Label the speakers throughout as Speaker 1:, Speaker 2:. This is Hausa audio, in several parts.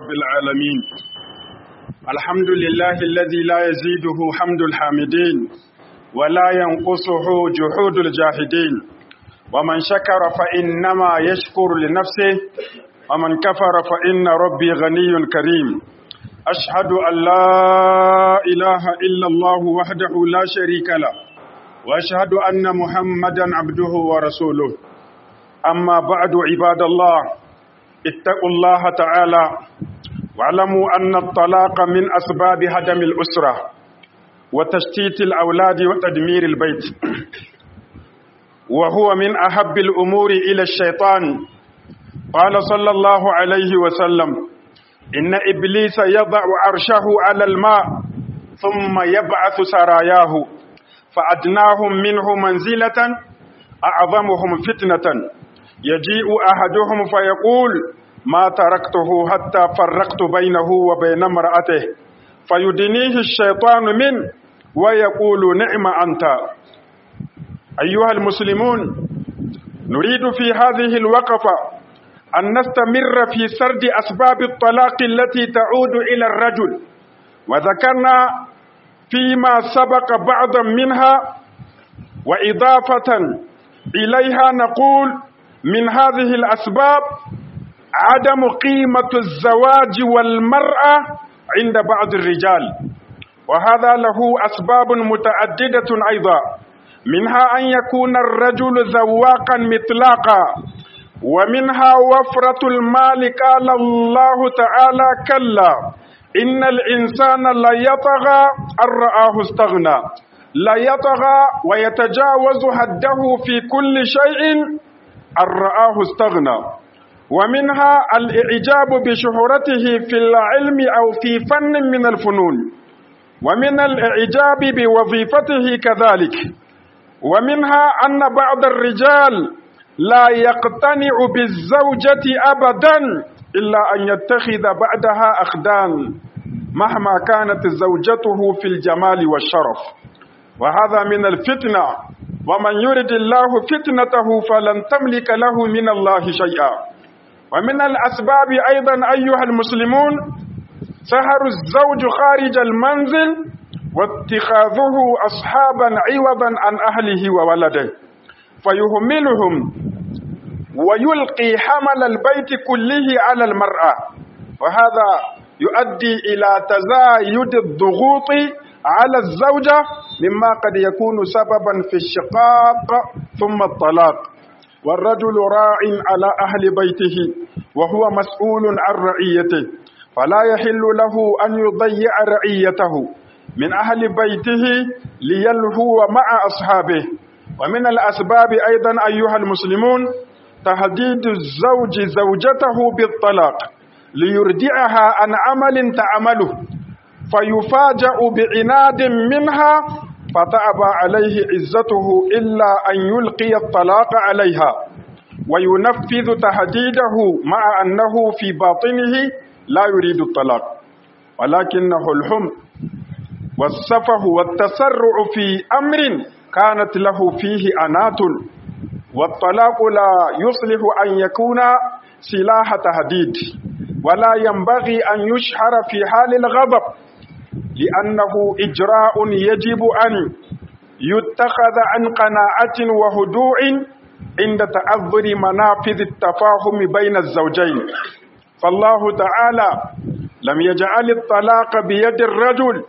Speaker 1: رب العالمين الحمد لله الذي لا يزيده حمد الحامدين ولا ينقصه جحود الجاهدين ومن شكر فإنما يشكر لنفسه ومن كفر فإن ربي غني كريم أشهد أن لا إله إلا الله وحده لا شريك له وأشهد أن محمدا عبده ورسوله أما بعد عباد الله اتقوا الله تعالى واعلموا أن الطلاق من أسباب هدم الأسرة وتشتيت الأولاد وتدمير البيت وهو من أحب الأمور إلى الشيطان قال صلى الله عليه وسلم إن إبليس يضع عرشه على الماء ثم يبعث سراياه فأدناهم منه منزلة أعظمهم فتنة يجيء أحدهم فيقول ما تركته حتى فرقت بينه وبين امرأته فيدنيه الشيطان منه ويقول نعم أنت أيها المسلمون نريد في هذه الوقفة أن نستمر في سرد أسباب الطلاق التي تعود إلى الرجل وذكرنا فيما سبق بعضا منها وإضافة إليها نقول من هذه الأسباب عدم قيمة الزواج والمرأة عند بعض الرجال وهذا له أسباب متعددة أيضا منها أن يكون الرجل ذواقا مطلاقا ومنها وفرة المال قال الله تعالى كلا إن الإنسان لا يطغى أن رآه استغنى لا يطغى ويتجاوز حده في كل شيء أن رآه استغنى ومنها الإعجاب بشهرته في العلم أو في فن من الفنون ومن الإعجاب بوظيفته كذلك ومنها أن بعض الرجال لا يقتنع بالزوجة أبدا إلا أن يتخذ بعدها أخدان مهما كانت زوجته في الجمال والشرف وهذا من الفتنة ومن يرد الله فتنته فلن تملك له من الله شيئا ومن الأسباب أيضا أيها المسلمون سهر الزوج خارج المنزل واتخاذه أصحابا عوضا عن أهله وولده فيهملهم ويلقي حمل البيت كله على المرأة وهذا يؤدي إلى تزايد الضغوط على الزوجة مما قد يكون سببا في الشقاق ثم الطلاق والرجل راع على أهل بيته وهو مسؤول عن رعيته فلا يحل له أن يضيع رعيته من أهل بيته ليلهو مع أصحابه ومن الأسباب أيضا أيها المسلمون تهديد الزوج زوجته بالطلاق ليردعها عن عمل تعمله فيفاجأ بعناد منها فتأبى عليه عزته إلا أن يلقي الطلاق عليها وينفذ تهديده مع أنه في باطنه لا يريد الطلاق ولكنه الحمق والسفه والتسرع في أمر كانت له فيه أنات والطلاق لا يصلح أن يكون سلاح تهديد ولا ينبغي أن يشهر في حال الغضب لأنه إجراء يجب أن يتخذ عن قناعة وهدوء عند تعذر منافذ التفاهم بين الزوجين فالله تعالى لم يجعل الطلاق بيد الرجل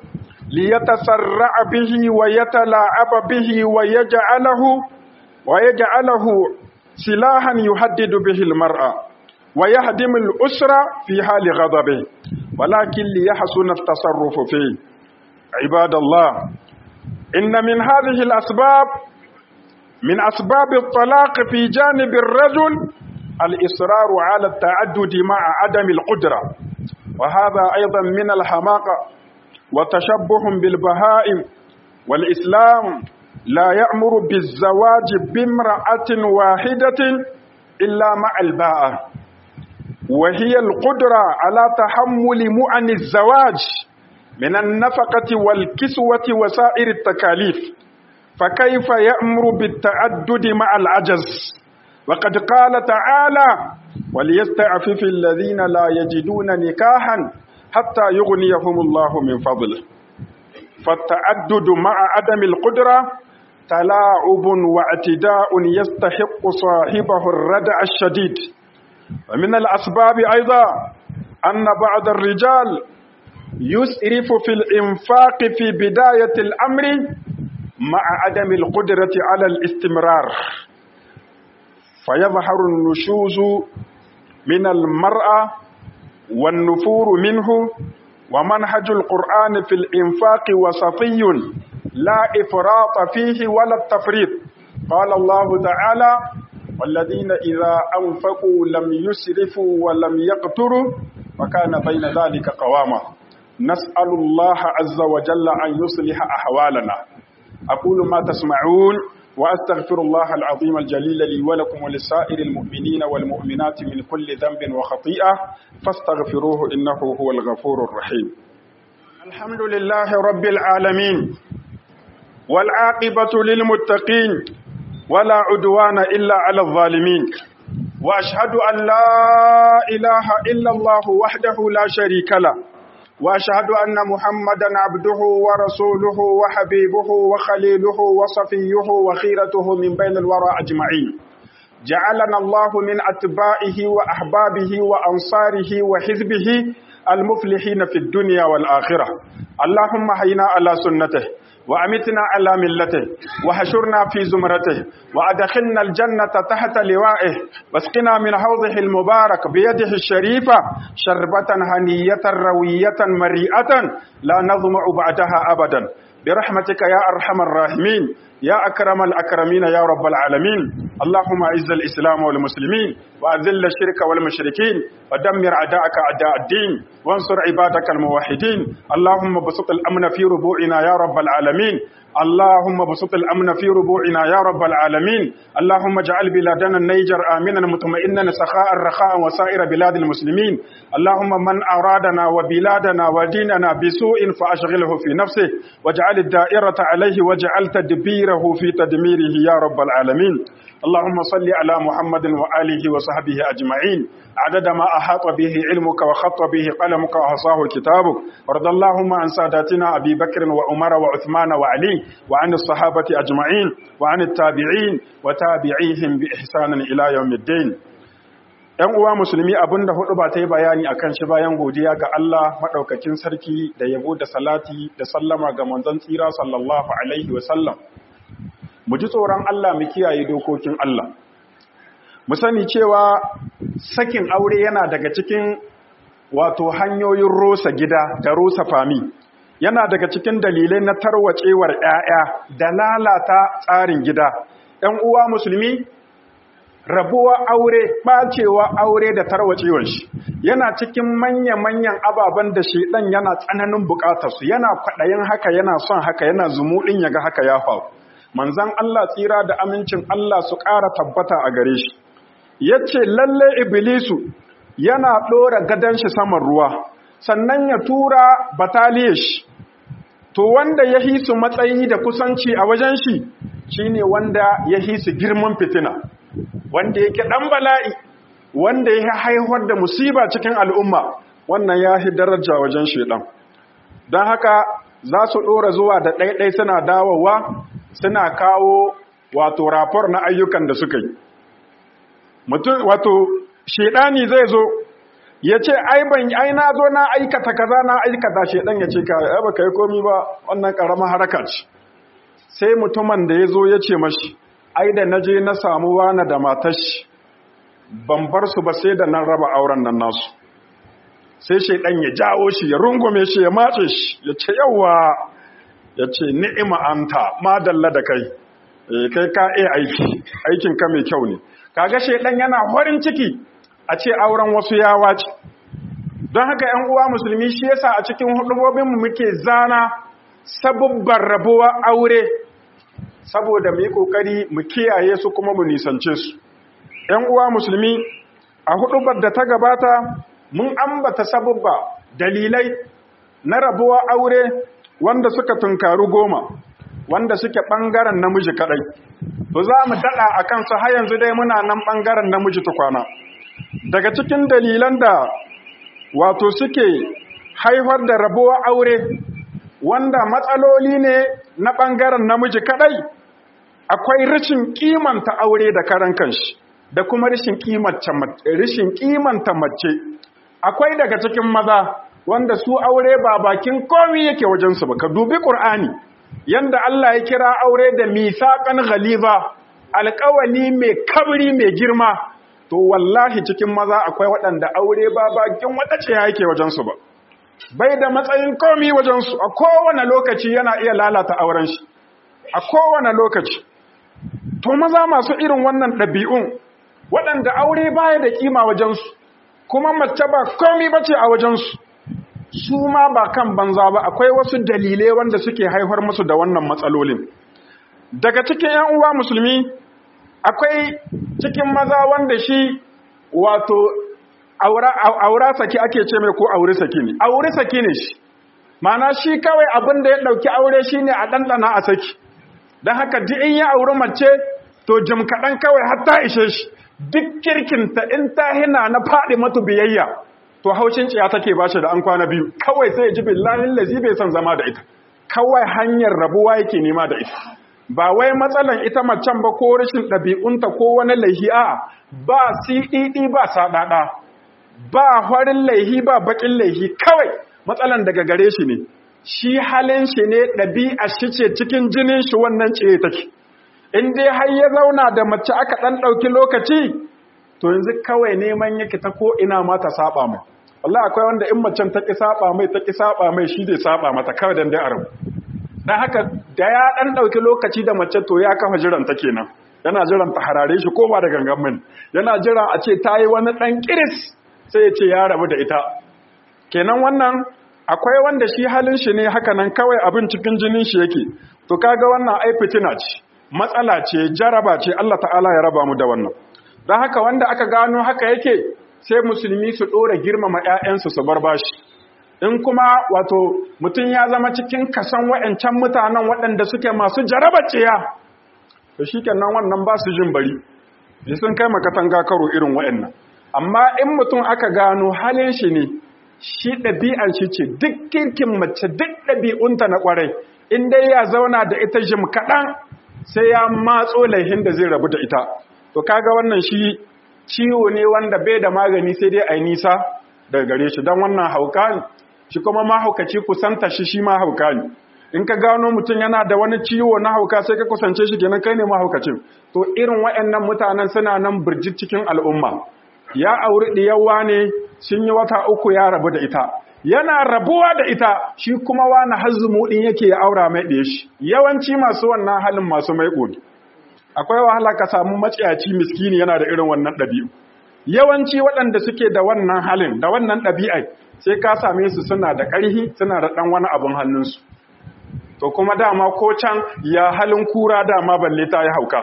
Speaker 1: ليتسرع به ويتلاعب به ويجعله ويجعله سلاحا يهدد به المرأة ويهدم الأسرة في حال غضبه ولكن ليحسن التصرف فيه عباد الله إن من هذه الأسباب من أسباب الطلاق في جانب الرجل الإصرار على التعدد مع عدم القدرة وهذا أيضا من الحماقة وتشبه بالبهائم والإسلام لا يأمر بالزواج بامرأة واحدة إلا مع الباءة وهي القدرة على تحمل مؤن الزواج من النفقة والكسوة وسائر التكاليف فكيف يأمر بالتعدد مع العجز وقد قال تعالى وليستعفف الذين لا يجدون نكاحا حتى يغنيهم الله من فضله فالتعدد مع عدم القدرة تلاعب واعتداء يستحق صاحبه الردع الشديد ومن الأسباب أيضا أن بعض الرجال يسرف في الإنفاق في بداية الأمر مع عدم القدرة على الاستمرار فيظهر النشوز من المرأة والنفور منه ومنهج القرآن في الإنفاق وسطي لا إفراط فيه ولا التفريط قال الله تعالى والذين إذا أنفقوا لم يسرفوا ولم يقتروا وكان بين ذلك قواما نسأل الله عز وجل أن يصلح أحوالنا أقول ما تسمعون وأستغفر الله العظيم الجليل لي ولكم ولسائر المؤمنين والمؤمنات من كل ذنب وخطيئة فاستغفروه إنه هو الغفور الرحيم الحمد لله رب العالمين والعاقبة للمتقين ولا عدوان إلا على الظالمين وأشهد أن لا إله إلا الله وحده لا شريك له واشهد ان محمدا عبده ورسوله وحبيبه وخليله وصفيه وخيرته من بين الورى اجمعين جعلنا الله من اتباعه واحبابه وانصاره وحزبه المفلحين في الدنيا والاخره اللهم حينا على سنته وأمتنا على ملته وحشرنا في زمرته وأدخلنا الجنة تحت لوائه واسقنا من حوضه المبارك بيده الشريفة شربة هنية روية مريئة لا نظمع بعدها أبدا برحمتك يا أرحم الراحمين يا أكرم الأكرمين يا رب العالمين اللهم أعز الإسلام والمسلمين وأذل الشرك والمشركين ودمر أعداءك أعداء الدين وانصر عبادك الموحدين اللهم بسط الأمن في ربوعنا يا رب العالمين اللهم بسط الأمن في ربوعنا يا رب العالمين اللهم اجعل بلادنا النيجر آمنا مطمئنا سخاء رخاء وسائر بلاد المسلمين اللهم من أرادنا وبلادنا وديننا بسوء فأشغله في نفسه واجعل الدائرة عليه واجعل تدبيره في تدميره يا رب العالمين اللهم صل على محمد وآله وصحبه أجمعين عدد ما أحاط به علمك وخط به قلمك وحصاه كتابك وارض اللهم عن ساداتنا أبي بكر وعمر وعثمان وعلي وعن الصحابة أجمعين وعن التابعين وتابعيهم بإحسان إلى يوم الدين ‘Yan uwa musulmi abin da hudu ba ta yi bayani a kan shi bayan godiya ga Allah maɗaukakin sarki da yabo da salati da sallama ga manzon tsira sallallahu Alaihi wasallam. Mu ji tsoron Allah mu kiyaye dokokin Allah. Mu sani cewa sakin aure yana daga cikin wato hanyoyin rosa gida da rosa fami. Yana daga cikin dalilai na tarwacewar ‘ya'ya da lalata tsarin gida. ‘Yan uwa musulmi rabuwa aure ɓacewa aure da tarwacewar shi yana cikin manya-manyan ababen da shi ɗan yana tsananin buƙatarsu yana kwaɗayin haka yana son haka yana zumuɗin ya ga haka ya faru manzan Allah tsira da amincin Allah su ƙara tabbata a gare shi ya ce lalle iblisu yana ɗora gadon shi saman ruwa sannan ya tura bataliyar shi to wanda ya hisu matsayi da kusanci a wajen shi shine wanda ya hisu girman fitina wanda yake ɗan bala'i wanda ya haihuwar da musiba cikin al'umma wannan ya fi daraja wajen shaidan don haka za su ɗora zuwa da ɗaiɗai suna dawowa suna kawo wato rapor na ayyukan da suka yi wato shaidani zai zo ya ce ai ban ai na zo na aikata kaza na aikata shaidan ya ce ka ba ka yi komi ba wannan ƙaramin haraka ce sai mutumin da ya zo ya ce mashi ai da naje na samu wani da matashi ban bar su ba sai da nan raba auren nan nasu sai shaidan ya jawo shi ya rungume shi ya matse shi ya ce yawa ya ce ni'ima anta madalla da kai kai ka iya aiki aikin ka mai kyau ne kaga shaidan yana farin ciki a ce auren wasu ya wace don haka yan uwa musulmi shi yasa a cikin hudubobinmu muke zana sabubban rabuwa aure saboda mu yi ƙoƙari mu kiyaye su kuma mu nisance su. ‘Yan uwa musulmi, a huɗubar da ta gabata, mun ambata sabubba dalilai na rabuwa aure wanda suka tunkaru goma, wanda suke ɓangaren namiji kaɗai. to za mu daɗa a kansu har yanzu dai muna nan ɓangaren namiji tukwana daga cikin dalilan da wato suke haifar da rabuwar aure wanda matsaloli ne na ɓangaren namiji kaɗai akwai rashin kimanta aure da karan kanshi da kuma rashin kimanta mace akwai daga cikin maza wanda su aure ba bakin komi yake wajensu ba ka dubi ƙur'ani yanda Allah ya kira aure da misaƙan ghaliza alƙawali mai kabri mai girma to wallahi cikin maza akwai waɗanda aure ba bakin wata ce yake wajensu ba bai da matsayin komi wajensu a kowane lokaci yana iya lalata auren shi a kowane lokaci to maza masu irin wannan ɗabi'un waɗanda aure baya da kima wajensu kuma mace ba komi bace a wajensu su ma ba kan banza ba akwai wasu dalilai wanda suke haifar musu da wannan matsalolin daga cikin yan uwa musulmi akwai cikin maza wanda shi wato aura saki ake ce mai ko aure saki ne aure saki ne shi mana shi kawai abin da ya ɗauki aure shi ne a ɗanɗana a saki don haka duk in ya auri mace to jim kaɗan kawai har ta ishe shi duk kirkinta in ta hina na faɗi matu biyayya to haushin ciya take ba shi da an kwana biyu kawai sai ya ji billahin lazi bai son zama da ita kawai hanyar rabuwa yake nema da ita ba wai matsalan ita macen ba ko rashin ɗabi'unta ko wani laihi a ba siɗiɗi ba saɗaɗa ba farin laihi ba baƙin laihi kawai matsalan daga gare shi ne shi halin shi ne ɗabi'a shi ce cikin jinin shi wannan ce take in dai har ya zauna da mace aka ɗan ɗauki lokaci to yanzu kawai neman yake ta ko ina ma ta saba mai wallahi akwai wanda in macen ta ki saba mai ta ki saba mai shi zai saba mata kawai dan dai arabu dan haka da ya dan dauki lokaci da mace to ya kafa jiran ta kenan yana jiran ta harare shi ko ba da gangan min yana jira a ce tayi wani dan kiris sai ya ce ya rabu da ita kenan wannan akwai wanda shi halin shi ne haka nan kawai abin cikin jinin shi yake to kaga wannan ai fitina ce matsala ce jaraba ce Allah ta'ala ya raba mu da wannan don haka wanda aka gano haka yake sai musulmi su ɗora girmama 'ya'yansu su bar bashi in kuma wato mutum ya zama cikin kasan wa'ancan mutanen waɗanda suke masu jarabaciya to shi kenan wannan ba su jin bari sai sun kai makatanga karo irin wa'annan amma in mutum aka gano halin shi ne shi ɗabi'an shi ce duk kirkin mace duk ɗabi'unta na ƙwarai in dai ya zauna da ita jim kaɗan sai ya matso laihin da zai rabu da ita to kaga wannan shi ciwo ne wanda bai da magani sai dai a yi nisa daga gare shi don wannan hauka ne shi kuma mahaukaci kusanta shi shi ma hauka ne in ka gano mutum yana da wani ciwo na hauka sai ka kusance shi kenan kai ne mahaukacin to irin waɗannan mutanen suna nan birjit cikin al'umma ya auri ɗiyawa ne sun yi wata uku ya rabu da ita yana rabuwa da ita shi kuma wani hazzumu ɗin yake ya aura mai ɗaya shi yawanci masu wannan halin masu mai ƙogi akwai wahala ka samu maciyaci miskini yana da irin wannan ɗabi'u yawanci waɗanda suke da wannan halin da wannan ɗabi'ai sai ka same su suna da ƙarhi suna da ɗan wani abin hannunsu to kuma dama ko can ya halin kura dama balle ta yi hauka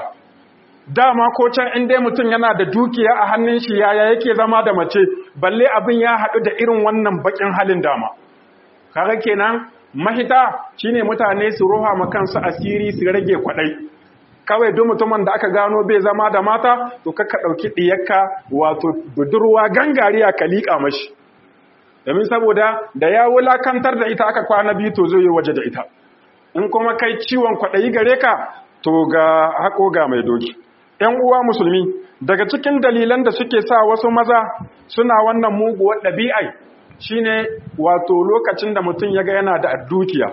Speaker 1: dama ko can in dai mutum yana da dukiya a hannun shi yaya yake zama da mace balle abin ya haɗu da irin wannan baƙin halin dama kaga kenan mahita shine mutane su roha ma kansu asiri su rage kwaɗai kawai duk mutumin da aka gano bai zama da mata to kaka ɗauki ɗiyarka wato budurwa gangariya ka liƙa mashi domin saboda da ya wulakantar da ita aka kwana biyu to zai yi waje da ita in kuma kai ciwon kwaɗayi gare ka to ga haƙo ga mai doki ‘yan uwa musulmi daga cikin dalilan da suke sa wasu maza suna wannan muguwar ɗabi'ai shine wato lokacin da mutum ya ga yana da dukiya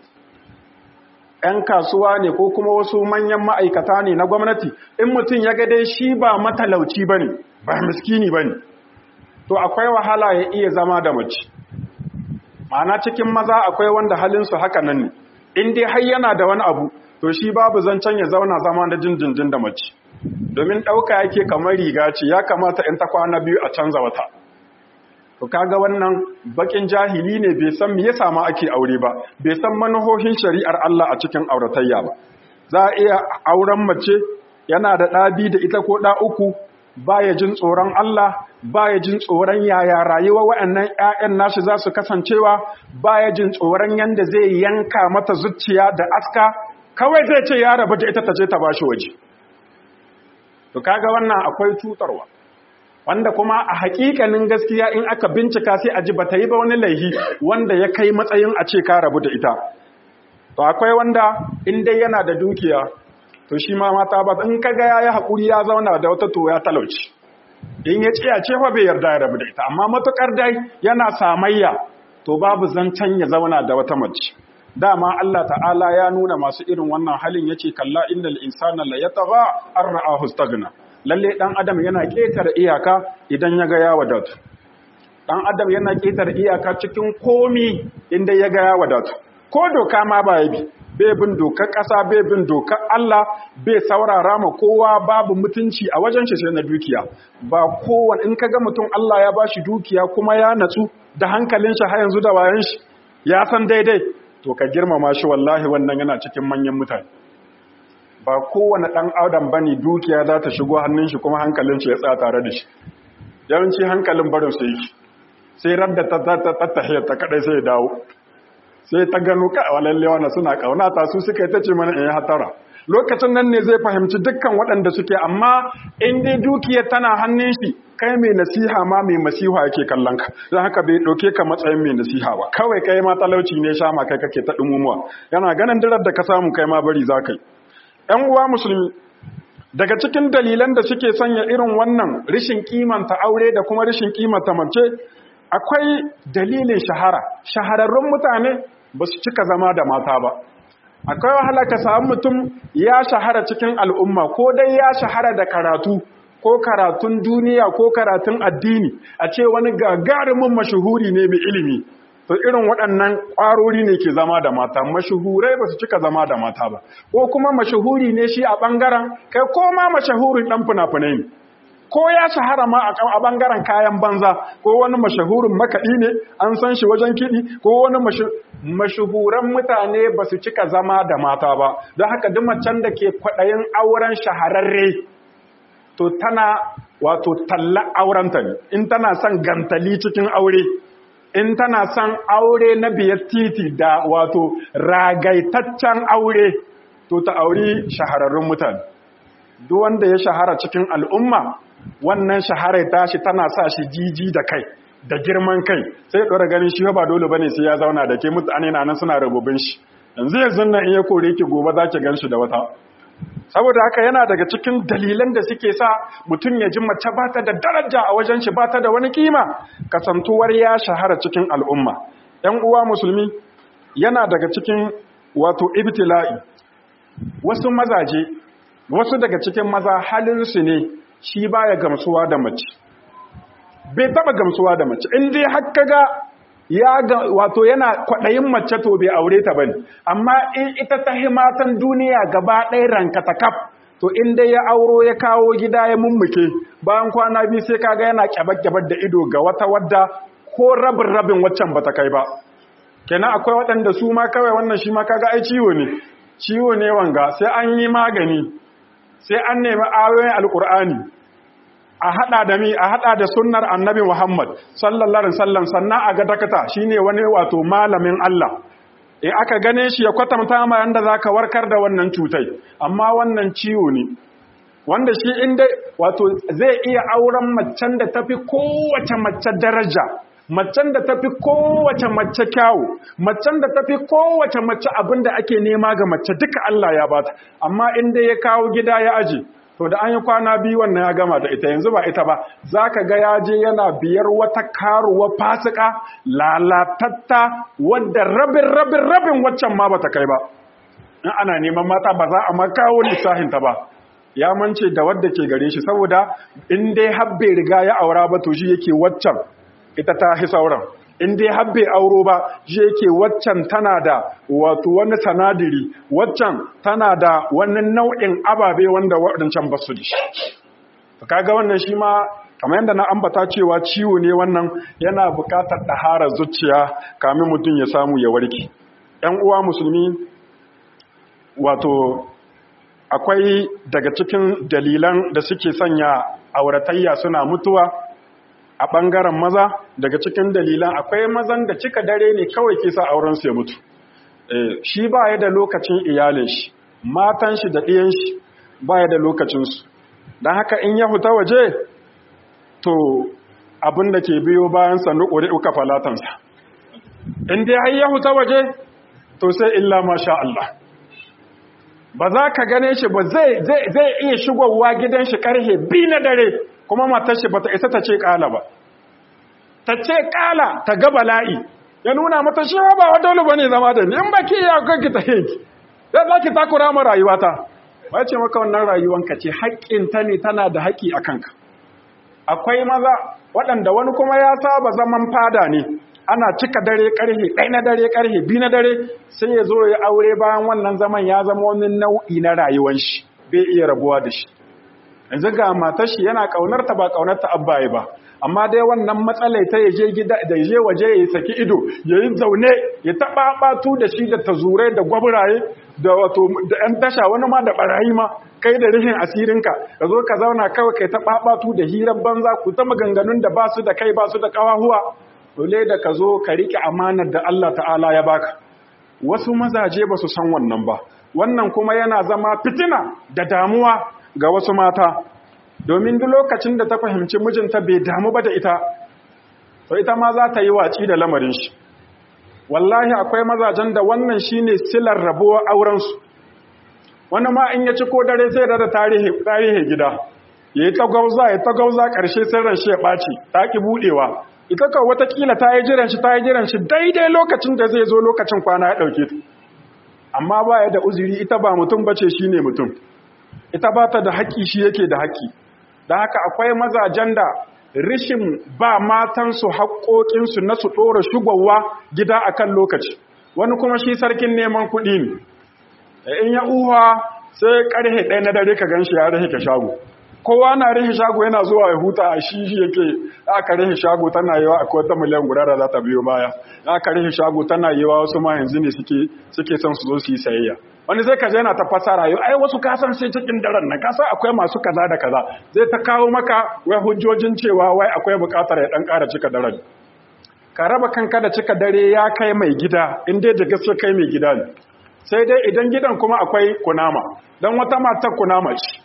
Speaker 1: ‘yan kasuwa ne ko kuma wasu manyan ma'aikata ne na gwamnati in mutum ya ga dai shi ba matalauci ba ne ba miskini ba ne to akwai wahala ya iya zama da mace ma'ana cikin maza akwai wanda halinsu haka nan ne in dai har yana da wani abu to shi babu zancen ya zauna zama da jinjinjin da mace domin ɗauka yake kamar riga ce ya kamata in ta kwana biyu a canza wata to kaga wannan bakin jahili ne bai san me ya samu ake aure ba bai san manahohin shari'ar Allah a cikin auratayya ba za a iya auren mace yana da ɗabi da ita ko ɗa uku baya jin tsoron Allah baya jin tsoron yaya rayuwa waɗannan ƴaƴan nashi za su kasancewa baya jin tsoron yanda zai yanka mata zuciya da aska kawai zai ce ya rabu da ita ta je ta bashi waje to kaga wannan akwai cutarwa wanda kuma a hakikanin gaskiya in aka bincika sai a ji bata yi ba wani laihi wanda ya kai matsayin a ce ka rabu da ita to akwai wanda in dai yana da dukiya to shi ma mata ba in kaga yayi hakuri ya zauna da wata to ya talauci in ya ce a ce fa bai yarda ya rabu da ita amma matukar dai yana samayya to babu zancen ya zauna da wata mace dama Allah ta'ala ya nuna masu irin wannan halin yace kalla innal insana la yatagha an ra'ahu istaghna lalle dan adam yana ketare iyaka idan ya ga ya wadatu dan adam yana ketare iyaka cikin komi inda ya ga ya wadatu ko doka ma ba ya bi bai bin dokar ƙasa bai bin dokar Allah bai saurara ma kowa babu mutunci a wajen shi sai na dukiya ba kowane in kaga mutum Allah ya bashi dukiya kuma ya natsu da hankalin shi har yanzu da wayan shi ya san daidai to ka girmama shi wallahi wannan yana cikin manyan mutane ba kowane ɗan adam bane dukiya za ta shigo hannun shi kuma hankalin shi ya tsaya tare da shi yawanci hankalin barin sai yake sai radda ta ta tahiyar ta kadai sai ya dawo sai ta gano ka walalle wannan suna kaunata su suka yi ta ce mana in hatara lokacin nan ne zai fahimci dukkan waɗanda suke amma in dai dukiyar tana hannun shi kai mai nasiha ma mai masiha yake kallon ka don haka bai ɗauke ka matsayin mai nasiha ba kawai kai ma talauci ne sha ma kai kake ta ɗumumuwa yana ganin dirar da ka samu kai ma bari za ka yi ‘yan uwa musulmi daga cikin dalilan da suke sanya irin wannan rishin kimanta aure da kuma rishin kimanta mace akwai dalilin shahara shahararrun mutane ba su cika zama da mata ba akwai wahala ka samu mutum ya shahara cikin al'umma ko dai ya shahara da karatu ko karatun duniya ko karatun addini a ce wani gagarumin mashuhuri ne mai ilimi to irin waɗannan ƙwarori ne ke zama da mata mashuhurai ba su cika zama da mata ba ko kuma mashuhuri ne shi a ɓangaren kai ko ma mashahurin ɗan fina-finai ne ko ya shahara ma a ɓangaren kayan banza ko wani mashahurin makaɗi ne an san shi wajen kiɗi ko wani mashahuran mutane ba su cika zama da mata ba don haka duk macen da ke kwaɗayin auren shahararre to tana wato talla aurenta ne in tana son gantali cikin aure in tana son aure na biyar titi da wato ragaitaccen aure to ta auri shahararrun mutane duk wanda ya shahara cikin al'umma wannan shaharar tashi tana sa shi jiji da kai da girman kai sai ɗora ganin shi ba dole bane sai ya zauna da ke mutane na nan suna rububin shi yanzu yanzu nan in ya kore ki gobe za ki gan shi da wata saboda haka yana daga cikin dalilan da suke sa mutum ya ji mace ba ta da daraja a wajen shi ba ta da wani kima kasantuwar ya shahara cikin al'umma ‘yan uwa musulmi yana daga cikin wato ibtila'i wasu mazaje wasu daga cikin maza halinsu ne shi baya gamsuwa da mace bai taba gamsuwa da mace in dai haka ga ya ga wato yana kwaɗayin mace to bai aure ta bane amma in ita ta himatan duniya gaba ɗaya ranka ta kaf to in dai ya auro ya kawo gida ya mummuke bayan kwana biyu sai kaga yana kyabar-kyabar da ido ga wata wadda ko rabin rabin waccan bata kai ba kenan akwai waɗanda su ma kawai wannan shi ma kaga ai ciwo ne ciwo ne wanga sai an yi magani sai an nemi ayoyin alkur'ani a hada da mi a hada da sunnar annabi Muhammad sallallahu alaihi wasallam sannan a ga dakata shine wani wato malamin Allah eh aka gane shi ya kwatanta ma yanda zaka warkar da wannan cutai amma wannan ciwo ne wanda shi inda wato zai iya auren macen da tafi kowace mace daraja macen da tafi kowace mace kyawu macen da tafi kowace mace abinda ake nema ga mace duka Allah ya bata amma inda ya kawo gida ya aje to da an yi kwana biyu wannan ya gama da ita yanzu ba ita ba za ka ga ya je yana biyar wata karuwa fasika lalatatta wadda rabin rabin rabin waccan ma ba ta kai ba in ana neman mata ba za a makawo lissahinta ba ya mance da wadda ke gare shi saboda in dai habbe riga ya aura ba to shi yake waccan ita ta hi sauran in dai habbe auro ba shi yake waccan tana da wato wani sanadiri waccan tana da wani nau'in ababe wanda waɗancan ba su da shi kaga wannan shi ma kamar yadda na ambata cewa ciwo ne wannan yana buƙatar ɗahara zuciya kamin mutum ya samu ya warke ‘yan uwa musulmi wato akwai daga cikin dalilan da suke sanya auratayya suna mutuwa a ɓangaren maza daga cikin dalilan akwai mazan da cika dare ne kawai ke sa aurensu ya mutu shi ba ya da lokacin iyalin shi matan shi da ɗiyan shi ba ya da lokacinsu don haka in ya huta waje to abin da ke biyo bayan sannu ƙuri uka falatansa in dai har ya huta waje to sai illa masha Allah ba za ka gane shi ba zai iya shigowa gidan shi karhe bi na dare kuma matar shi ba ta isa ta ce kala ba ta ce kala ta ga bala'i ya nuna mata shi ba wa dole bane zama da ni in ba ki ya kanki ta hinki sai za ki takura ma rayuwata ba ce maka wannan rayuwanka ce haƙƙinta ne tana da haƙƙi a kanka akwai maza waɗanda wani kuma ya saba zaman fada ne ana cika dare karhe ɗai na dare karhe bi na dare sai ya zo ya aure bayan wannan zaman ya zama wani nau'i na rayuwar shi bai iya rabuwa da shi yanzu ga matar shi yana kaunar ta ba kaunar ta abbaye ba amma dai wannan matsalai ta yaje gida da yaje waje ya saki ido ya yi zaune ya taɓa batu da shi da tazurai da gwaburaye da wato da ɗan tasha wani ma da barayi ma kai da rihin asirinka ka zo ka zauna kawai kai ta batu da hirar banza ku ta maganganun da ba su da kai ba su da kawahuwa dole da ka zo ka riƙe amanar da Allah ta'ala ya baka wasu mazaje ba su san wannan ba wannan kuma yana zama fitina da damuwa ga wasu mata domin duk lokacin da ta fahimci mijinta bai damu ba da ita to ita ma za ta yi waci da lamarin shi wallahi akwai mazajen da wannan shine silar rabuwar aurensu wani ma in ya ci ko dare sai da tarihi gida ya yi tagauza ya tagauza ƙarshe sirran shi ya ɓaci ta ki buɗewa ita ka watakila ta yi jiran shi ta yi jiran shi daidai lokacin da zai zo lokacin kwana ya ɗauke ta amma ba ya da uzuri ita ba mutum ba ce shi ne mutum ita ba ta da haƙƙi shi yake da haƙƙi don haka akwai mazajen da rishin ba matansu haƙoƙinsu na su ɗora shugowa gida a kan lokaci wani kuma shi sarkin neman kuɗi ne in ya uwa sai ƙarhe ɗaya na dare ka gan shi ya rahe ka shago kowa na rihe shago yana zuwa ya huta a shi shi yake aka rihe shago tana yiwa akwai wata miliyan guda da za ta biyo baya aka rihe shago tana yiwa wasu ma yanzu ne suke suke son su zo su yi sayayya wani zai kaje yana ta fasara yau ai wasu kasan sai cikin daren nan kasa akwai masu kaza da kaza zai ta kawo maka wai hujjojin cewa wai akwai buƙatar ya dan ƙara cika daren ka raba kanka da cika dare ya kai mai gida in dai da gaske kai mai gida ne sai dai idan gidan kuma akwai kunama dan wata matar kunama ce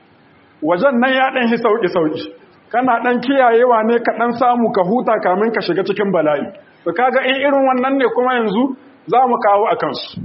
Speaker 1: wajen nan ya ɗan yi sauƙi-sauƙi kana ɗan kiyayewa ne ka ɗan samu ka huta kamin ka shiga cikin bala'i to kaga in irin wannan ne kuma yanzu za mu kawo a kansu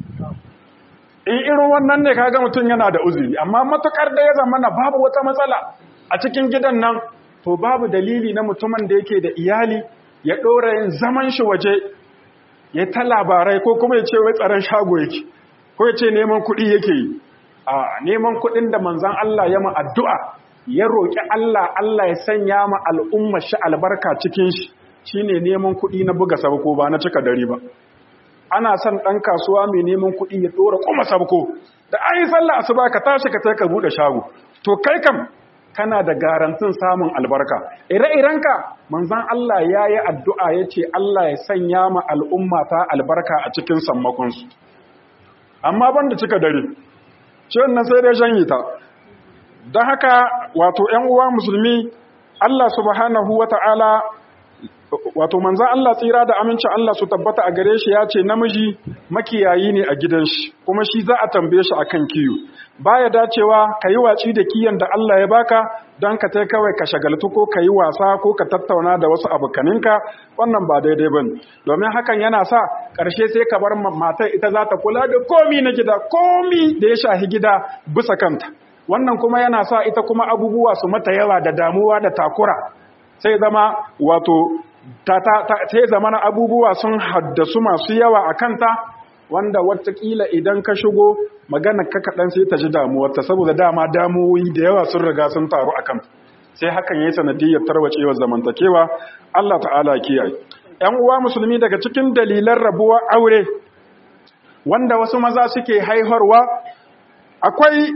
Speaker 1: in irin wannan ne kaga mutum yana da uzuri amma matukar da ya zama na babu wata matsala a cikin gidan nan to babu dalili na mutumin da yake da iyali ya ɗora yin zaman shi waje ya ta labarai ko kuma ya ce wai tsaron shago yake ko ya ce neman kuɗi yake yi a neman kuɗin da manzan Allah ya ma addu'a ya roƙi Allah Allah ya sanya ma al'umma shi albarka cikin shi shi ne neman kuɗi na buga sabko ba na cika dare ba ana son ɗan kasuwa mai neman kuɗi ya ɗora kuma sabko da an yi sallah asuba ka tashi ka ka buɗe shago to kai kam kana da garantin samun albarka ire-irenka manzan Allah ya yi addu'a ya ce Allah ya sanya ma al'umma ta albarka a cikin sammakonsu amma ban da cika dare ciwon nan sai dai shanye ta don haka wato ‘yan uwa musulmi Allah subhanahu wa ta'ala wato manzan Allah tsira da amincin Allah su tabbata a gare shi ya ce namiji makiyayi ne a gidan shi kuma shi za a tambaye shi akan kiyo baya dacewa ka yi watsi da kiyan da Allah ya baka don ka tai kawai ka shagaltu ko ka yi wasa ko ka tattauna da wasu abokaninka wannan ba daidai ba domin hakan yana sa ƙarshe sai ka bar matar ita za ta kula da komi na gida komi da ya shahi gida bisa kanta wannan kuma yana sa ita kuma abubuwa su mata yawa da damuwa da takura sai zama wato sai zama na abubuwa sun haddasu masu yawa a kanta wanda watakila idan ka shigo magana ka kaɗan sai ta ji damuwarta saboda dama damuwoyi da yawa sun riga sun taru a kan sai hakan yi sanadiyyar tarwacewar zamantakewa Allah ta'ala kiyaye ‘yan uwa musulmi daga cikin dalilan rabuwar aure wanda wasu maza suke haiharwa akwai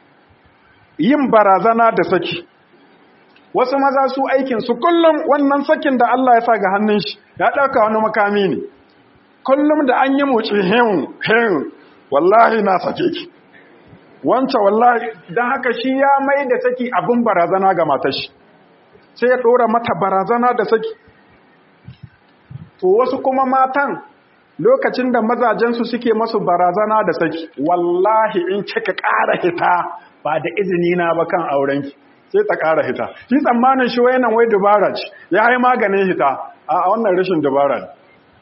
Speaker 1: yin barazana da saki wasu maza su aikin su kullum wannan sakin da Allah ya sa ga hannun shi ya ɗauka wani makami ne kullum da an yi moci hin hin wallahi na sake ki wancan wallahi don haka shi ya mai da saki abin barazana ga matashi sai ya ɗora mata barazana da saki to wasu kuma matan lokacin da mazajensu suke masu barazana da saki wallahi in kika ƙara hita ba da izini na ba kan aurenki sai ta ƙara hita shi tsammanin shi wayanan wai dubara ce ya yi maganin hita a wannan rashin dubara ne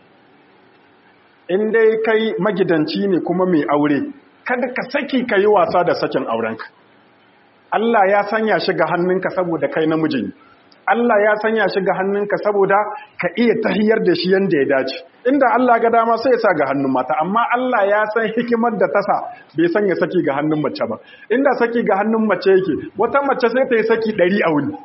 Speaker 1: in dai kai magidanci ne kuma mai aure kada ka saki ka yi wasa da sakin aurenka Allah ya sanya shi ga hannunka saboda kai namiji ne Allah ya sanya shi ga hannunka saboda ka iya tahiyar da shi yanda ya dace inda Allah ga dama sai ya sa ga hannun mata amma Allah ya san hikimar da tasa bai sanya saki ga hannun mace ba inda saki ga hannun mace yake wata mace sai ta yi saki ɗari a wuni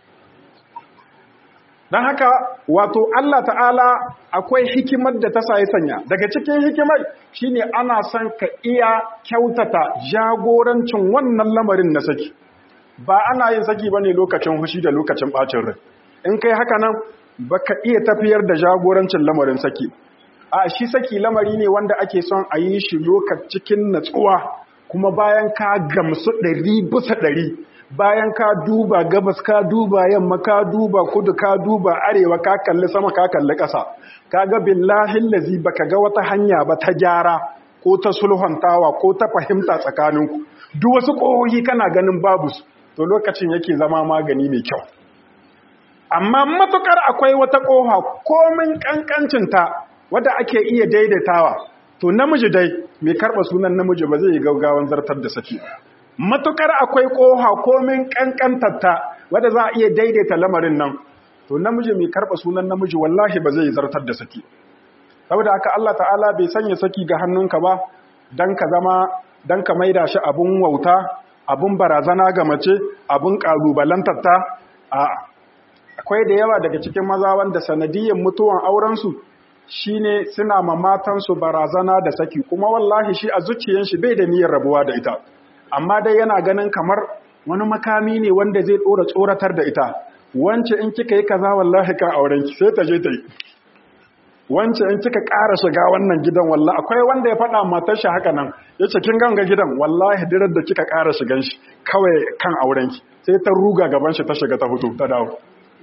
Speaker 1: don haka wato Allah ta'ala akwai hikimar da ta ya sanya daga cikin hikimar shine ana son ka iya kyautata jagorancin wannan lamarin na saki ba ana yin saki ba ne lokacin hushi da lokacin bacin rai in kai haka nan ba ka iya tafiyar da jagorancin lamarin saki a shi saki lamari ne wanda ake son a yi shi lokacin natsuwa kuma bayan ka gamsu ɗari bisa ɗari bayan ka duba gabas ka duba yamma ka duba kudu ka duba arewa ka kalli sama ka kalli ƙasa ka ga billahi lazi baka ga wata hanya ba ta gyara ko ta sulhuntawa ko ta fahimta tsakaninku duk wasu ƙohohi kana ganin babu su to lokacin yake zama magani mai kyau amma matukar akwai wata ƙoha komin ƙanƙancinta wadda ake iya daidaitawa to namiji dai mai karɓa sunan namiji ba zai yi gaugawan zartar da saki matukar akwai ƙoha komin ƙanƙantarta wadda za a iya daidaita lamarin nan to namiji mai karɓa sunan namiji wallahi ba zai zartar da saki saboda haka Allah ta'ala bai sanya saki ga hannunka ba dan ka zama dan ka maida shi abun wauta abun barazana ga mace abun kalubalantarta a akwai da yawa daga cikin maza wanda sanadiyyar mutuwan aurensu shine suna ma matansu barazana da saki kuma wallahi shi a zuciyan shi bai da niyyar rabuwa da ita amma dai yana ganin kamar wani makami ne wanda zai tsora tsoratar da ita wance in kika yi kaza wallahi kan aurenki sai ta je ta yi wance in kika ƙara shiga wannan gidan wallahi akwai wanda ya faɗa matar shi haka nan ya ce kin ganga gidan wallahi dirar da kika ƙara shigan shi kawai kan aurenki sai ta ruga gaban shi ta shiga ta fito ta dawo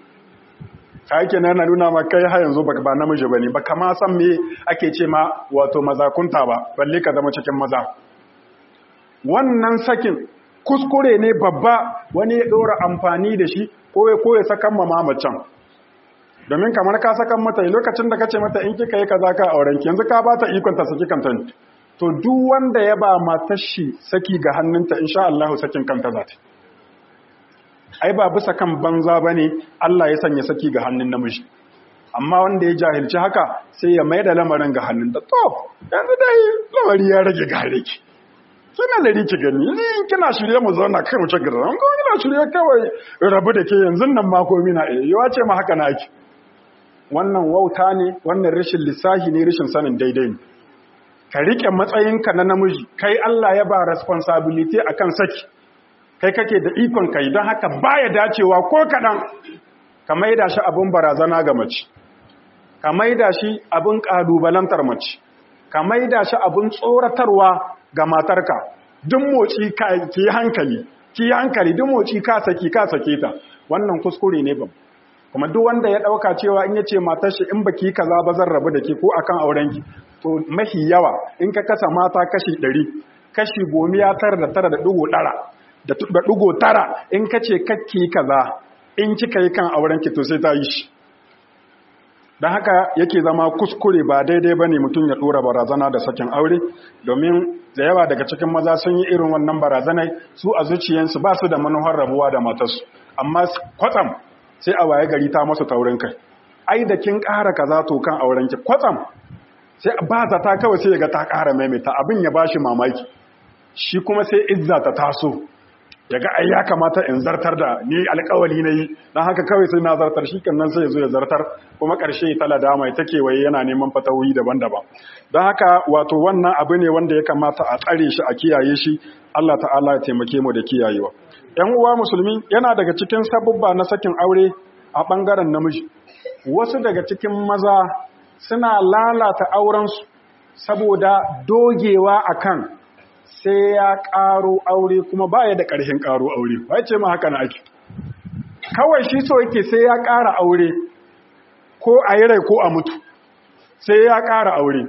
Speaker 1: ake na nuna ma kai har yanzu ba namiji bane ba kama san me ake ce ma wato mazakunta ba balle ka zama cikin maza wannan sakin kuskure ne babba wani ya ɗora amfani da shi ko ya koya sakan ma mamacin domin kamar ka sakan mata lokacin da ka ce mata in kika yi kaza ka auren yanzu ka ba ta ikon ta saki kanta to duk wanda ya ba matar shi saki ga hannunta insha Allah sakin kanta za ta ai ba bisa kan banza bane Allah ya sanya saki ga hannun namiji amma wanda ya jahilci haka sai ya mai da lamarin ga hannun da to yanzu dai lamari ya rage gare ki kina da riki gani ni kina shirye mu zauna kai mu ci gaba an ko kina shirye kawai rabu da ke yanzu nan ma komai na eh yawa ce ma haka na ake wannan wauta ne wannan rashin lissahi ne rashin sanin daidai ne ka rike matsayinka na namiji kai Allah ya ba responsibility akan saki kai kake da ikon kai don haka baya dacewa ko kadan ka maida shi abin barazana ga mace ka maida shi abin kalubalantar mace ka maida shi abin tsoratarwa ga matarka duk motsi ka ki hankali ki hankali duk motsi ka saki ka sake ta wannan kuskure ne babba kuma duk wanda ya dauka cewa in yace matar shi in baki kaza ba zan rabu da ke ko akan auren ki to mahi yawa in ka kasa mata kashi 100 kashi gomiya tara da tara da dugo dara da dugo tara in kace kakki kaza in kika yi kan auren ki to sai ta yi shi don haka yake zama kuskure ba daidai ba ne mutum ya ɗora barazana da sakin aure domin da yawa daga cikin maza sun yi irin wannan barazanai su a zuciyansu ba su da manuhar rabuwa da matarsu amma kwatsam sai a waye gari ta masu taurin kai ai da kin ƙara kaza to kan aurenki kwatsam sai ba za ta kawai sai ga ta ƙara maimaita abin ya bashi mamaki shi kuma sai izza ta taso ya ga ai ya kamata in zartar da ni alƙawali na yi don haka kawai sai na zartar shi nan sai ya zo ya zartar kuma ƙarshe ta ladama ta kewaye yana neman fatawoyi daban-daban don haka wato wannan abu ne wanda ya kamata a tsare shi a kiyaye shi Allah ta'ala ya taimake mu da kiyayewa ‘yan uwa musulmi yana daga cikin sabubba na sakin aure a ɓangaren namiji wasu daga cikin maza suna lalata aurensu saboda dogewa akan sai ya ƙaro aure kuma baya da ƙarshen ƙaro aure ba ce ma haka na ake kawai shi so yake sai ya ƙara aure ko a yi rai ko a mutu sai ya ƙara aure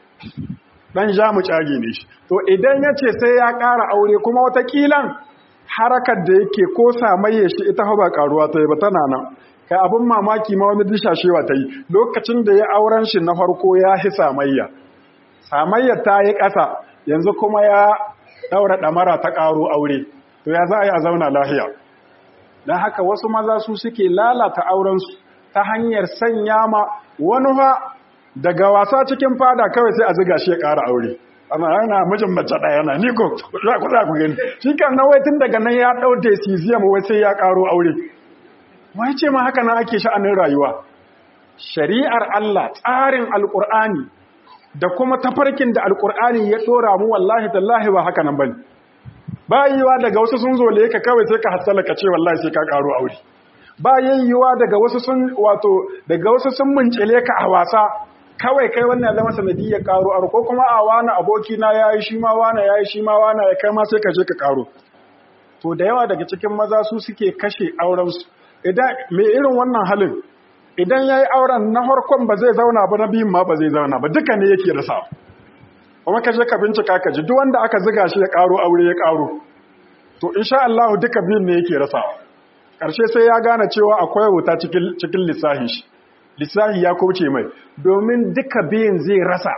Speaker 1: ɗan ja mu cage ne shi to idan ya ce sai ya ƙara aure kuma watakilan harakar da yake ko samayya shi ita ba karuwa ta yi ba tana nan kai abin mamaki ma wani dishashewa ta yi lokacin da ya auren shi na farko ya hi samayya samayya ta yi ƙasa yanzu kuma ya ɗaura ɗamara ta ƙaro aure to ya za a yi a zauna lahiya don haka wasu maza su suke lalata aurensu ta hanyar sanya ma wani fa daga wasa cikin fada kawai sai a ziga shi ya ƙara aure ana yana mijin mace ɗaya na ni ko za ku za ku gani shi kan na wai tun daga nan ya ɗau decision wai sai ya ƙaro aure wai ce ma haka nan ake sha'anin rayuwa shari'ar Allah tsarin alƙur'ani da kuma tafarkin da alƙur'ani ya ɗora mu wallahi tallahi ba haka nan bane ba yiwa daga wasu sun zole ka kawai sai ka hassala ka ce wallahi sai ka ƙaro aure ba yiwa daga wasu sun wato daga wasu sun muncile ka a wasa kawai kai wannan zama sanadiyyar karo aro ko kuma a wani aboki na yayi shi ma wani yayi shi ma wani ya kai ma sai ka je ka karo to da yawa daga cikin maza su suke kashe auren su idan me irin wannan halin idan yayi auren na farkon ba zai zauna ba na biyun ma ba zai zauna ba duka ne yake rasa kuma ka je ka bincika ka ji duk wanda aka ziga shi ya karo aure ya karo to insha Allah duka biyun ne yake rasa karshe sai ya gane cewa akwai wuta cikin cikin lissahin shi lissahi ya kauce mai domin duka biyun zai rasa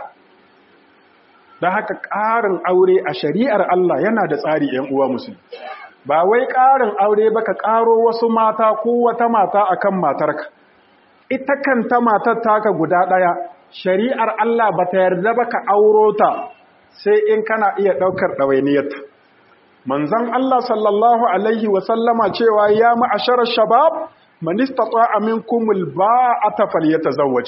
Speaker 1: don haka ƙarin aure a shari'ar Allah yana da tsari ‘yan uwa musulmi ba wai ƙarin aure ba ka ƙaro wasu mata ko wata mata a kan matarka ita kanta matar taka guda ɗaya shari'ar Allah ba ta yarda ba ka auro ta sai in kana iya ɗaukar ɗawainiyarta manzon Allah sallallahu alaihi wasallama cewa ya ma'asharar shabab man istata'a minkum alba'ata falyatazawwaj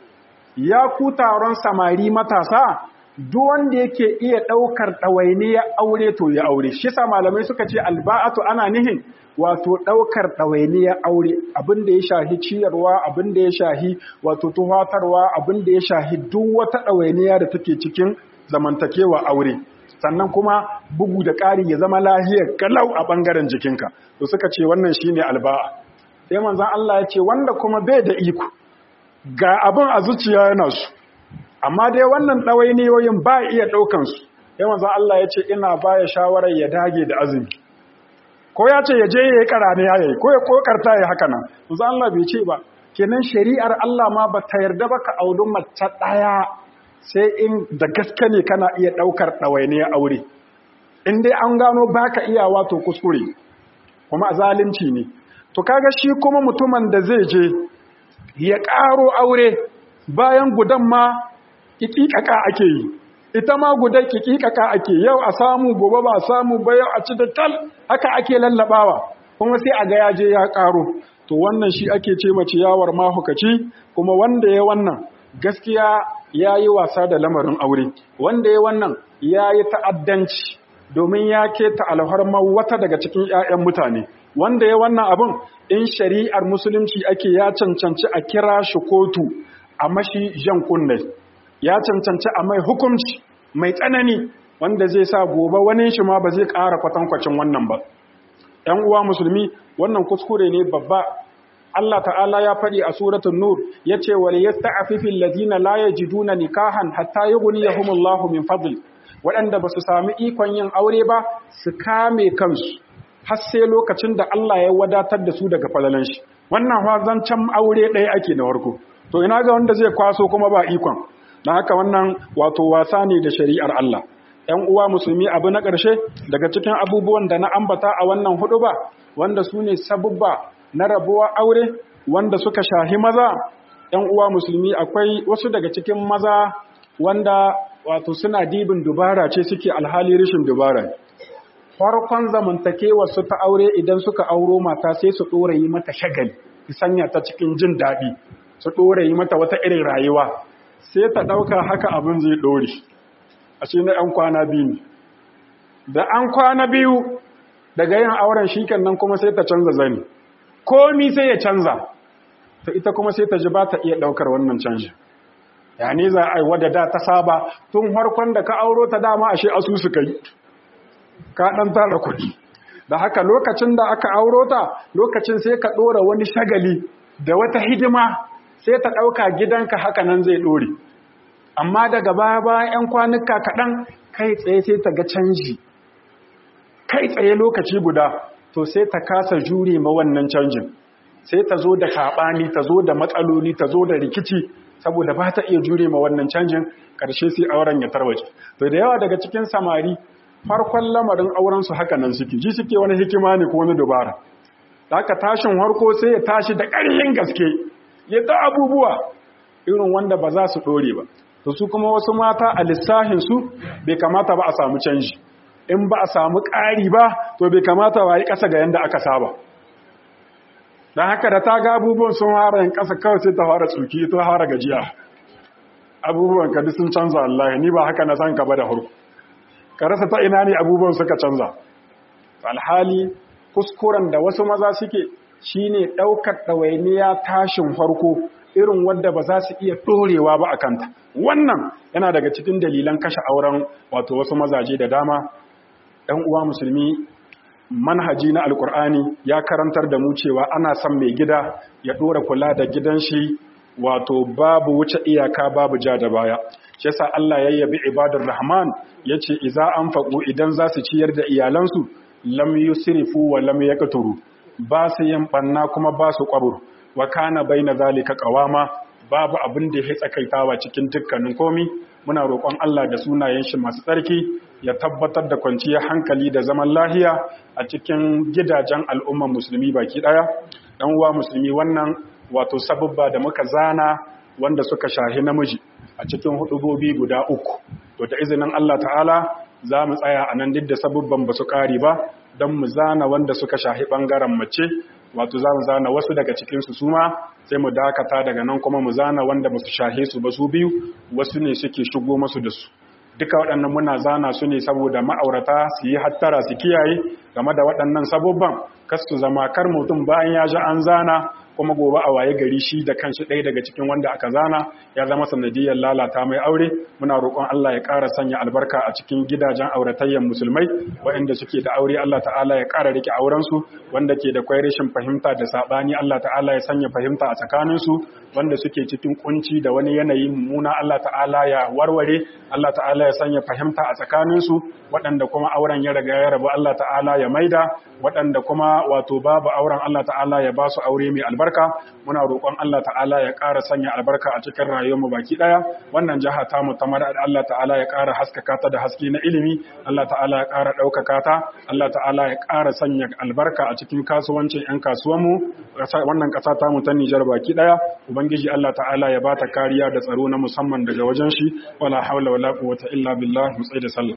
Speaker 1: ya ku taron samari matasa duk wanda yake iya daukar dawainiya aure to ya aure shi sa malamai suka ce alba'atu ana nihin wato daukar dawainiya aure abinda ya shahi ciyarwa abinda ya shahi wato tuhatarwa abinda ya shahi duk wata dawainiya da take cikin zamantakewa aure sannan kuma bugu da ƙari ya zama lahiyar kalau a ɓangaren jikinka to suka ce wannan shine alba'a sai manzan Allah ya ce wanda kuma bai da iko ga abin a zuciya yana su amma dai wannan ɗawainiyoyin ba iya ɗaukansu sai manzan Allah ya ce ina baya shawarar ya dage da azumi ko ya ce ya je ya yi karane ya yi ko ya kokarta ya haka nan manzan Allah bai ce ba kenan shari'ar Allah ma ba ta yarda ba ka auri mace ɗaya sai in da gaske ne kana iya ɗaukar ɗawainiyar aure in dai an gano baka iya wato kuskure kuma zalunci ne to kaga shi kuma mutumin da zai je ya ƙaro aure bayan gudan ma ƙiƙiƙaƙa ake yi ita ma gudan ƙiƙiƙaƙa ake yau a samu gobe ba a samu ba yau a ci da tal haka ake lallabawa kuma sai a ga ya je ya ƙaro to wannan shi ake ce mace yawar mahukaci kuma wanda ya wannan gaskiya ya yi wasa da lamarin aure wanda ya wannan ya yi ta'addanci domin ya keta alharmar wata daga cikin 'ya'yan mutane wanda ya wannan abin in shari'ar musulunci ake ya cancanci a kira shi kotu a mashi jan kunne ya cancanci a mai hukunci mai tsanani wanda zai sa gobe wani shi ma ba zai ƙara kwatankwacin wannan ba ‘yan uwa musulmi wannan kuskure ne babba Allah ta'ala ya faɗi a suratun nur ya ce wa yasta'afifil ladina la yajiduna nikahan hatta yughniyahumullahu min fadli waɗanda ba su sami ikon yin aure ba su kame kansu har sai lokacin da Allah ya wadatar da su daga falalan shi wannan zancen aure ɗaya ake na warko to ina ga wanda zai kwaso kuma ba ikon na haka wannan wato wasa ne da shari'ar Allah ‘yan uwa musulmi abu na ƙarshe daga cikin abubuwan da na ambata a wannan hudu ba wanda su ne sabubba na rabuwa aure wanda suka shahi maza ‘yan uwa musulmi akwai wasu daga cikin maza wanda wato suna dibin dubara ce suke alhali rashin dubara farkon zamantakewa su ta aure idan suka auro mata sai su ɗora yi mata shagali su sanya ta cikin jin daɗi su ɗora yi mata wata irin rayuwa sai ta ɗauka haka abin zai ɗore a ce na ‘yan kwana biyu ne da an kwana biyu daga yin auren shi nan kuma sai ta canza zani komi sai ya canza ta ita kuma sai ta ji ba ta iya ɗaukar wannan canji ya ne za a yi wadda da ta saba tun harkon da ka auro ta dama ashe asusu ka yi ka ɗan tara kuɗi da haka lokacin da aka auro ta lokacin sai ka ɗora wani shagali da wata hidima sai ta ɗauka gidanka haka nan zai ɗore amma daga baya bayan 'yan kwanuka kaɗan kai tsaye sai ta ga canji kai tsaye lokaci guda to sai ta kasa jure ma wannan canjin sai ta zo da kaɓani ta zo da matsaloli ta zo da rikici saboda ba ta iya jure ma wannan canjin ƙarshe sai auren ya tarwace to da yawa daga cikin samari farkon lamarin auren su haka nan suke ji suke wani hikima ne ko wani dubara da haka tashin harko sai ya tashi da ƙarfin gaske ya ta abubuwa irin wanda ba za su ɗore ba to su kuma wasu mata a lissahin su bai kamata ba a samu canji in ba a samu ƙari ba to bai kamata ba yi ƙasa ga yanda aka saba don haka da ta ga abubuwan sun hara yin ƙasa kawai sai ta fara tsuki ta fara gajiya abubuwan ka sun canza Allah ni ba haka na san ka ba da hurku ka rasa ta ina ne abubuwan suka canza alhali kuskuren da wasu maza suke shine ɗaukar ɗawainiya tashin farko irin wadda ba za su iya ɗorewa ba a kanta wannan yana daga cikin dalilan kashe auren wato wasu mazaje da dama ɗan uwa musulmi manhaji na alkur'ani ya karantar da mu cewa ana son mai gida ya ɗora kula da gidan shi wato babu wuce iyaka babu ja da baya shi yasa Allah ya yabi ibadar rahman yace idza anfaqu idan za su ciyar da iyalansu lam yusrifu wa lam yaqturu ba su yin banna kuma ba su kwabur wa kana baina zalika qawama babu abin da ya tsakaitawa cikin dukkanin komi muna roƙon Allah da sunayen shi masu tsarki ya tabbatar da kwanciyar hankali da zaman lahiya a cikin gidajen al'umman musulmi baki daya dan uwa musulmi wannan wato sababba da muka zana wanda suka shahi namiji a cikin hudubobi guda uku to da izinin Allah ta'ala za mu tsaya a nan duk da sababban ba su ƙari ba don mu zana wanda suka shahi ɓangaren mace wato za mu zana wasu daga cikinsu su ma sai mu dakata daga nan kuma mu zana wanda ba su shahe su ba su biyu wasu ne suke shigo masu da su duka waɗannan muna zana su ne saboda ma'aurata su yi hattara su kiyaye game da waɗannan sabubban kas su zama kar mutum bayan ya ji an zana kuma gobe a waye gari shi da kanshi ɗaya daga cikin wanda aka zana ya zama sanadiyar lalata mai aure muna roƙon Allah ya ƙara sanya albarka a cikin gidajen auratayyan musulmai waɗanda suke da aure Allah ta'ala ya ƙara rike aurensu wanda ke da kwai rashin fahimta da saɓani Allah ta'ala ya sanya fahimta a tsakaninsu wanda suke cikin kunci da wani yanayi mummuna Allah ta'ala ya warware Allah ta'ala ya sanya fahimta a tsakaninsu waɗanda kuma auren ya riga ya rabu Allah ta'ala ya maida waɗanda kuma wato babu auren Allah ta'ala ya ba su aure mai albarka muna roƙon Allah ta'ala ya ƙara sanya albarka a cikin rayuwarmu baki ɗaya wannan jiha ta mu tamar Allah ta'ala ya ƙara haskaka ta da haske na ilimi Allah ta'ala ya ƙara ɗaukaka ta Allah ta'ala ya ƙara sanya albarka a cikin kasuwancin 'yan kasuwanmu wannan ƙasa ta mu ta Nijar baki ɗaya ubangiji Allah ta'ala ya ba ta kariya da tsaro na musamman daga wajen shi wala haula wala quwwata illa billah mu tsaye da sallah